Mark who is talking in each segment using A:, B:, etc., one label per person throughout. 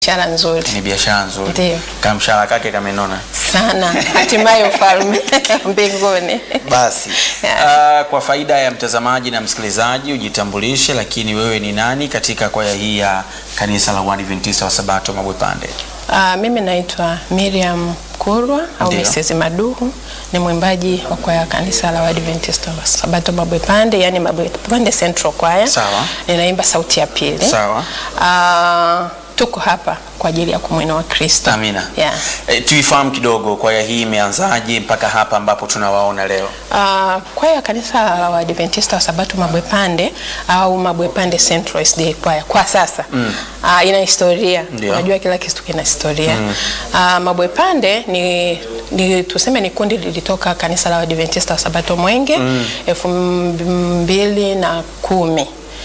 A: biashara nzuri
B: Ni biashara nzuri.
A: Ndiyo.
B: Kamshahara kake kamenona.
A: sana, hatimaye ufalme mbinguni.
B: Basi
A: Yeah.
B: uh, kwa faida ya mtazamaji na msikilizaji ujitambulishe, lakini wewe ni nani katika kwaya hii ya kanisa la Waadventista wa Sabato Mabwepande?
A: Ah, mimi naitwa Miriam Kurwa au
B: Ndiyo.
A: Mrs. Maduhu, ni mwimbaji wa kwaya ya kanisa la Waadventista wa Sabato Mabwepande, yani Mabwepande Central Choir.
B: Sawa.
A: Ninaimba sauti ya pili.
B: Sawa.
A: Ah, tuko hapa kwa ajili ya kumwinua Kristo.
B: Amina.
A: Yeah.
B: E, tuifahamu kidogo kwaya hii imeanzaje mpaka hapa ambapo tunawaona leo.
A: Uh, kwaya ya kanisa la Waadventista wa Sabato Mabwepande au Mabwepande Central SDA kwaya kwa sasa mm. uh, ina historia.
B: Ndio.
A: Unajua kila kitu kina historia mm. uh, Mabwepande ni, ni tuseme ni kundi lilitoka kanisa la Waadventista wa Sabato Mwenge elfu mbili na kumi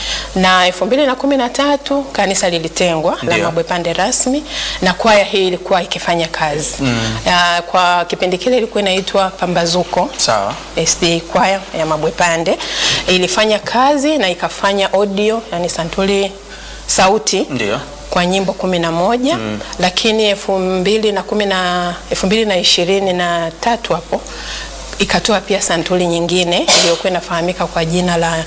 A: na elfu mbili na kumi na tatu kanisa lilitengwa la
B: Ndio.
A: Mabwepande rasmi na kwaya hii ilikuwa ikifanya kazi mm. uh, kwa kipindi kile ilikuwa inaitwa Pambazuko
B: Sawa.
A: SDA kwaya ya Mabwepande ilifanya kazi na ikafanya audio yani santuli sauti
B: Ndio.
A: kwa nyimbo kumi na moja mm. lakini elfu mbili na kumi na elfu mbili na ishirini na tatu hapo ikatoa pia santuli nyingine iliyokuwa inafahamika kwa jina la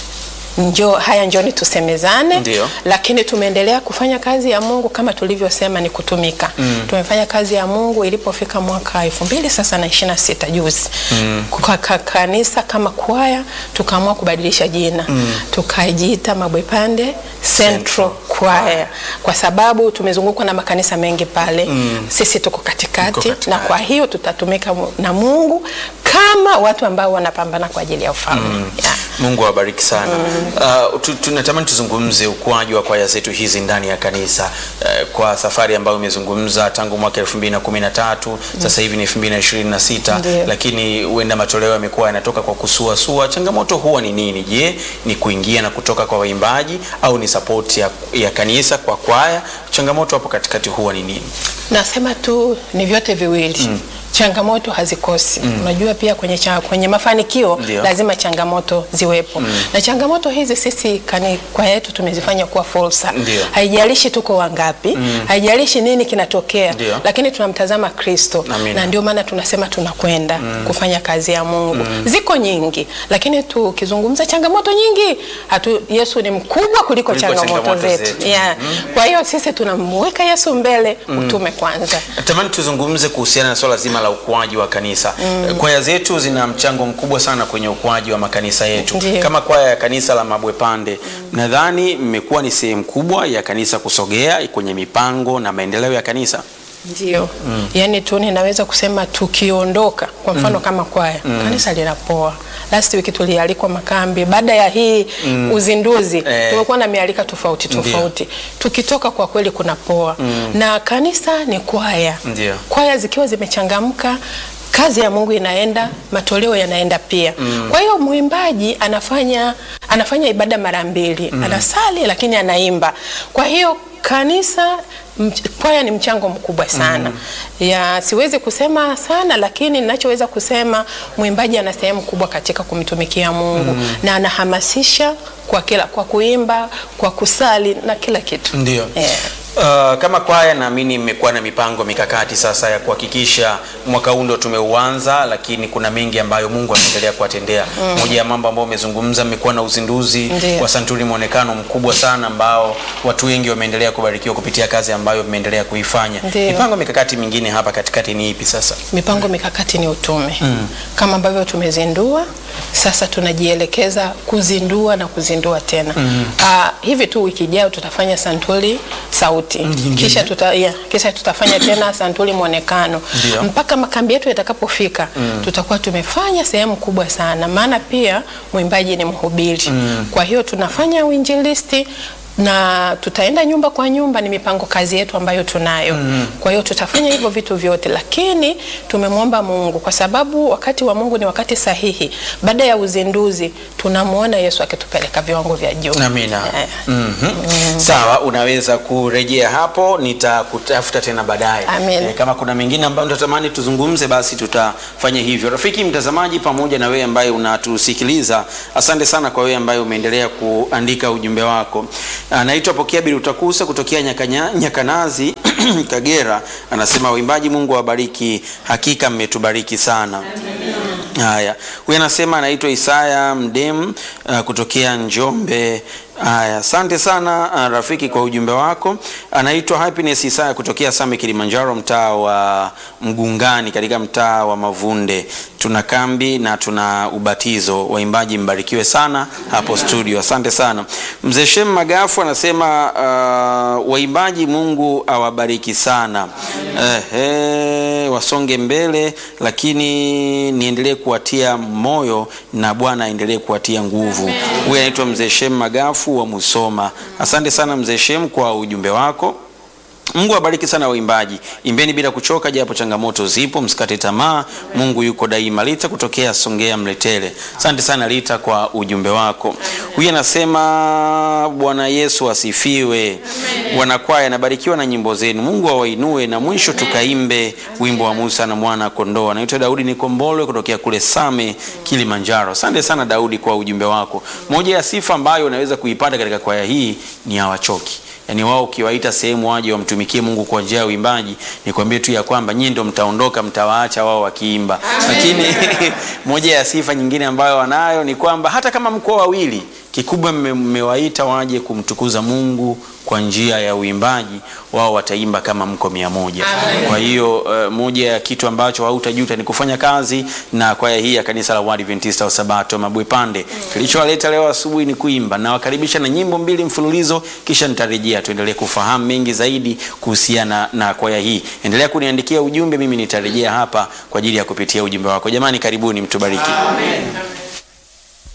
A: Njo, haya njoni tusemezane.
B: Ndio.
A: Lakini tumeendelea kufanya kazi ya Mungu kama tulivyosema ni kutumika. Mm. Tumefanya kazi ya Mungu ilipofika mwaka elfu mbili sasa na ishirini na sita juzi mm. kwa ka- kanisa kama kwaya tukaamua kubadilisha jina mm. tukajiita Mabwepande Central Choir kwa sababu tumezungukwa na makanisa mengi pale mm. sisi tuko katikati,
B: Tuko katikati.
A: na kwa hiyo tutatumika mu- na Mungu kama watu ambao wanapambana kwa ajili ya ufalme yeah.
B: Mungu awabariki sana. Uh, tu- tunatamani tuzungumze ukuaji wa kwaya zetu hizi ndani ya kanisa uh, kwa safari ambayo umezungumza tangu mwaka 2013 sasa hivi ni 2026
A: Ndiyo.
B: lakini huenda matoleo yamekuwa yanatoka kwa kusuasua. Changamoto huwa ni nini? Je, ni kuingia na kutoka kwa waimbaji au ni support ya, ya kanisa kwa kwaya? Changamoto hapo katikati huwa ni nini?
A: Nasema tu ni vyote viwili mm. Changamoto hazikosi mm. Unajua pia kwenye, cha, kwenye mafanikio
B: Ndio.
A: lazima changamoto ziwepo mm. Na changamoto hizi sisi kani, kwa yetu tumezifanya kuwa fursa.
B: Ndio.
A: Haijalishi tuko wangapi mm. Haijalishi nini kinatokea
B: Ndio.
A: lakini tunamtazama Kristo
B: Amina.
A: na ndio maana tunasema tunakwenda kufanya kazi ya Mungu. Ziko nyingi lakini tukizungumza changamoto nyingi hatu, Yesu ni mkubwa kuliko,
B: Kuliko
A: changamoto,
B: changamoto
A: zetu,
B: zetu.
A: Yeah. Kwa hiyo sisi tunamweka Yesu mbele, utume kwanza.
B: Natamani tuzungumze kuhusiana na swala zima la ukuaji wa kanisa. Kwaya zetu zina mchango mkubwa sana kwenye ukuaji wa makanisa yetu.
A: Ndiyo.
B: Kama kwaya ya kanisa la Mabwepande, nadhani mmekuwa ni sehemu kubwa ya kanisa kusogea kwenye mipango na maendeleo ya kanisa.
A: Ndio. Yaani tu ninaweza kusema tukiondoka kwa mfano kama kwaya kanisa linapoa. Last week tulialikwa makambi. Baada ya hii uzinduzi
B: Eh.
A: tumekuwa na mialika tofauti
B: Ndio.
A: tofauti. Tukitoka kwa kweli kunapoa. Na kanisa ni kwaya.
B: Ndio.
A: Kwaya zikiwa zimechangamka kazi ya Mungu inaenda, matoleo yanaenda pia. Kwa hiyo mwimbaji anafanya anafanya ibada mara mbili, anasali lakini anaimba. Kwa hiyo kanisa mch- kwaya ni mchango mkubwa sana ya siwezi kusema sana lakini ninachoweza kusema mwimbaji ana sehemu kubwa katika kumtumikia Mungu na anahamasisha kwa kila kwa kuimba kwa kusali na kila kitu
B: Ndio.
A: Eh.
B: Uh, kama kwaya naamini mmekuwa na mipango mikakati sasa ya kuhakikisha mwaka huu ndo tumeuanza, lakini kuna mengi ambayo Mungu anaendelea kuwatendea. Moja ya mambo ambayo umezungumza, mmekuwa na uzinduzi
A: Ndiyo.
B: wa santuri mwonekano mkubwa sana ambao watu wengi wameendelea kubarikiwa kupitia kazi ambayo mmeendelea kuifanya.
A: Ndiyo.
B: Mipango mikakati mingine hapa katikati ni ipi sasa?
A: mipango mikakati ni utume kama ambavyo tumezindua sasa tunajielekeza kuzindua na kuzindua tena Ah, hivi tu wiki ijayo tutafanya santuli sauti kisha, tuta, yeah, kisha tutafanya tena santuli mwonekano
B: Ndio.
A: mpaka makambi yetu yatakapofika tutakuwa tumefanya sehemu kubwa sana maana pia mwimbaji ni mhubiri kwa hiyo tunafanya uinjilisti na tutaenda nyumba kwa nyumba, ni mipango kazi yetu ambayo tunayo. Kwa hiyo tutafanya hivyo vitu vyote, lakini tumemwomba Mungu kwa sababu wakati wa Mungu ni wakati sahihi. Baada ya uzinduzi, tunamwona Yesu akitupeleka viwango vya juu.
B: Amina.
A: Eh.
B: Mhm. Sawa, unaweza kurejea hapo, nitakutafuta tena baadaye.
A: Amen.
B: kama kuna mengine ambayo utatamani tuzungumze, basi tutafanya hivyo. Rafiki mtazamaji, pamoja na wewe ambaye unatusikiliza, asante sana kwa wewe ambaye umeendelea kuandika ujumbe wako. Anaitwa Pokea Birutakusa kutokea Nyakanya, Nyakanazi Kagera, anasema waimbaji, Mungu awabariki, hakika mmetubariki sana. Haya, huyu anasema anaitwa Isaya Mdem uh, kutokea Njombe. Haya, asante sana uh, rafiki kwa ujumbe wako. Anaitwa Happiness Isaya kutokea Same Kilimanjaro, mtaa wa Mgungani katika mtaa wa Mavunde. Tuna kambi na tuna ubatizo. Waimbaji mbarikiwe sana hapo studio, asante sana. Mzee Shem Magafu anasema uh, waimbaji, Mungu awabariki sana. Ehe, wasonge mbele, lakini niendelee kuwatia moyo na Bwana aendelee kuwatia nguvu. Huyu anaitwa Mzee Shem Magafu wa Musoma. Asante sana Mzee Shem kwa ujumbe wako. Mungu awabariki sana waimbaji, imbeni bila kuchoka, japo changamoto zipo, msikate tamaa, Mungu yuko daima. Lita kutokea Songea Mletele, asante sana Lita kwa ujumbe wako. Huyu anasema Bwana Yesu asifiwe. Wanakwaya, nabarikiwa na nyimbo zenu, Mungu awainue, na mwisho tukaimbe wimbo wa Musa na mwana kondoo. Anaitwa Daudi Nikombolwe kutokea kule Same Kilimanjaro. Asante sana Daudi kwa ujumbe wako. Moja ya sifa ambayo unaweza kuipata katika kwaya hii ni hawachoki Yaani wao ukiwaita sehemu waje wamtumikie Mungu kwa njia ya uimbaji, nikwambie tu ya kwamba nyinyi ndio mtaondoka, mtawaacha wao wakiimba. Lakini moja ya sifa nyingine ambayo wanayo ni kwamba hata kama mko wawili, kikubwa mmewaita waje kumtukuza Mungu kwa njia ya uimbaji, wao wataimba kama mko mia moja. Kwa hiyo uh, moja ya kitu ambacho hautajuta ni kufanya kazi na kwaya hii ya kanisa la Waadventista wa Sabato Mabwepande. Kilichowaleta leo asubuhi ni kuimba, na wakaribisha na nyimbo mbili mfululizo, kisha nitarejea tuendelee kufahamu mengi zaidi kuhusiana na kwaya hii. Endelea kuniandikia ujumbe, mimi nitarejea hapa kwa ajili ya kupitia ujumbe wako. Jamani, karibuni, mtubariki.
A: Amen.